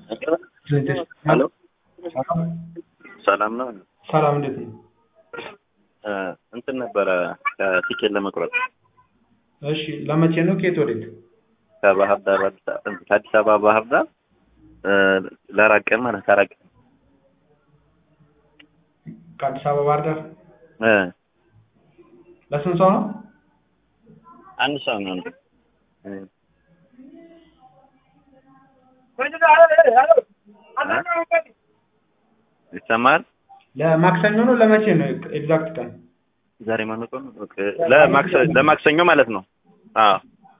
ሄሎ ሰላም ነው። ሰላም እንዴት ነው? እንትን ነበረ ቲኬት ለመቁረጥ እሺ ለመቼ ነው? ከየት ወዴት? ከባህር ዳር አዲስ አበባ ከአዲስ አበባ ባህር ዳር ለአራት ቀን ማለት አራት ቀን ከአዲስ አበባ ባህር ዳር እ ለስንት ሰው ነው? አንድ ሰው ነው። እ ይሰማል። ለማክሰኞ ነው ለመቼ ነው? ኤግዛክት ቀን ዛሬ ማነው ቀኑ? ኦኬ ለማክሰ- ለማክሰኞ ማለት ነው። አዎ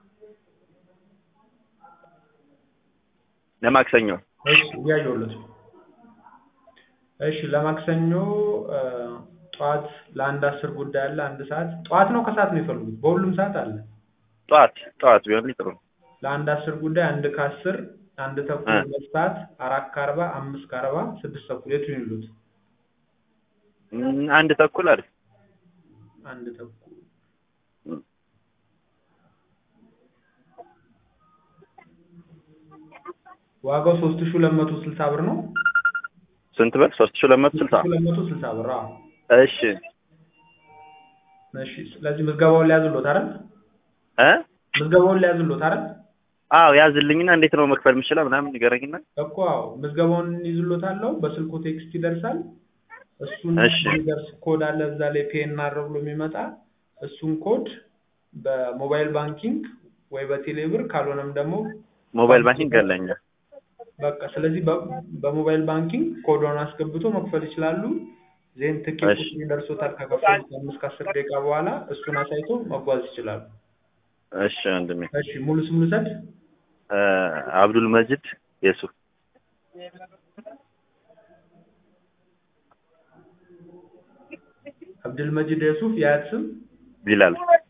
ለማክሰኞ እሺ እያየሁለት ነው። እሺ ለማክሰኞ እ ጠዋት ለአንድ አስር ጉዳይ አለ። አንድ ሰዓት ጠዋት ነው ከሰዓት ነው የፈልጉት? በሁሉም ሰዓት አለ። ጠዋት ጠዋት ቢሆን ጥሩ ነው። ለአንድ አስር ጉዳይ አንድ ከአስር አንድ ተኩል እ ሁለት ሰዓት አራት ከአርባ አምስት ከአርባ ስድስት ተኩል የቱን ይሉት? እም፣ አንድ ተኩል አይደል? አንድ ተኩል እም፣ ዋጋው ሶስት ሺህ ሁለት መቶ ስልሳ ብር ነው። ስንት ብር? ሶስት ሺህ ሁለት መቶ ስልሳ ሁለት መቶ ስልሳ ብር አዎ። እሺ እሺ ስለዚህ ምዝገባውን ሊያዝሎት አይደል? እ ምዝገባውን ሊያዝሎት አይደል? አዎ ያዝልኝና እንዴት ነው መክፈል የምችለው ምናምን ንገረኝና። እኮ አዎ ምዝገባውን ይዝሎታለሁ። በስልኩ ቴክስት ይደርሳል። እሱን እሺ የሚደርስ ኮድ አለ እዛ ላይ ፒኤንአር ብሎ የሚመጣ እሱን ኮድ በሞባይል ባንኪንግ ወይ በቴሌ ብር ካልሆነም ደግሞ ሞባይል ባንኪንግ አለኝ። በቃ ስለዚህ በ- በሞባይል ባንኪንግ ኮዷን አስገብቶ መክፈል ይችላሉ። ዜን ትኬት እሺ ይደርሶታል ከከፈሉ ከአምስት ከአስር ደቂቃ በኋላ እሱን አሳይቶ መጓዝ ይችላሉ። እሺ ወንድሜ እሺ ሙሉ ስም ልውሰድ? እ አብዱል መጂድ የሱፍ አብድልመጂድ የሱፍ የአያት ስም ቢላል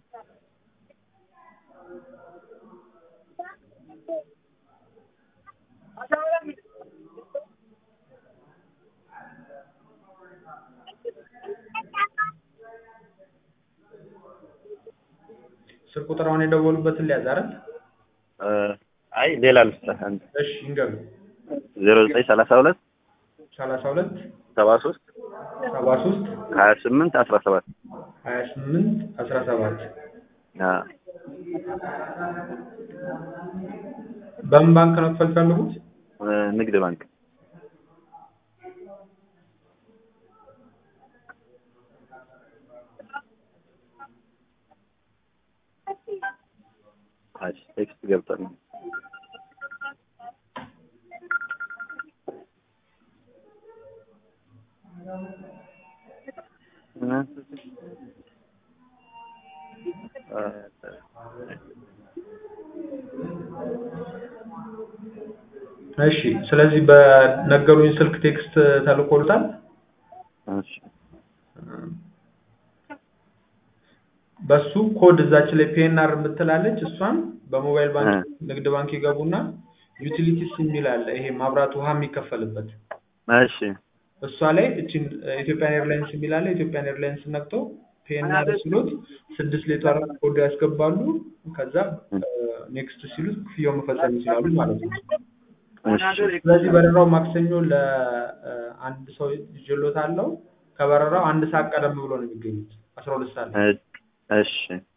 ስልክ ቁጥር አሁን የደወሉበትን ሊያዝ አይደል? እ አይ ሌላ ልስጥህ አንድ እሺ ይንገሩ። ዜሮ ዘጠኝ ሰላሳ ሁለት ሰላሳ ሁለት ሰባ ሶስት ሰባ ሶስት ሀያ ስምንት አስራ ሰባት ሀያ ስምንት አስራ ሰባት በምን ባንክ ነው ክፈል ፈልጉት? ንግድ ባንክ እሺ ቴክስት ገብቷል እሺ ስለዚህ በነገሩኝ ስልክ ቴክስት ተልኮልታል። እሺ በሱ ኮድ እዛች ላይ ፒኤንአር የምትላለች እሷን በሞባይል እ ባንክ ንግድ ባንክ ይገቡና ዩቲሊቲስ የሚል አለ። ይሄ ማብራት ውሃ የሚከፈልበት እሺ እሷ ላይ እችን ኢትዮጵያን ኤርላይንስ የሚል አለ። ኢትዮጵያን ኤርላይንስ ነክተው ፒኤንአር ሲሉት ስድስት ሌተር ኮድ ያስገባሉ። ከዛ ኔክስት ሲሉት ክፍያው መፈጸም ይችላሉ ማለት ነው። እሺ ስለዚህ በረራው ማክሰኞ ለአንድ ሰው ይዤሎታለሁ። ከበረራው አንድ ሰዓት ቀደም ብሎ ነው የሚገኙት አስራ ሁለት ሰዓት ላይ። እሺ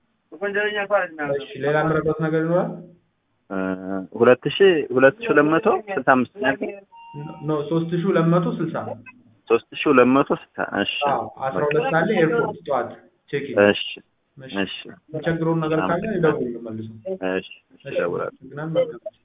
እሺ ሌላ የምረዳት ነገር ይኖራል? እ ሁለት ሺህ ሁለት ሺህ ሁለት መቶ ስልሳ አምስት ኖ ሶስት ሺህ ሁለት መቶ ስልሳ ሶስት ሺህ ሁለት መቶ ስልሳ እሺ አዎ አስራ ሁለት ሰዓት ላይ ኤርፖርት ጠዋት ቼክ ኢን። እሺ እሺ እሺ የሚቸግረውን ነገር ካለ ይደውሉ መልሱ። እሺ እሺ እደውላለሁ። አመሰግናለሁ። መልካም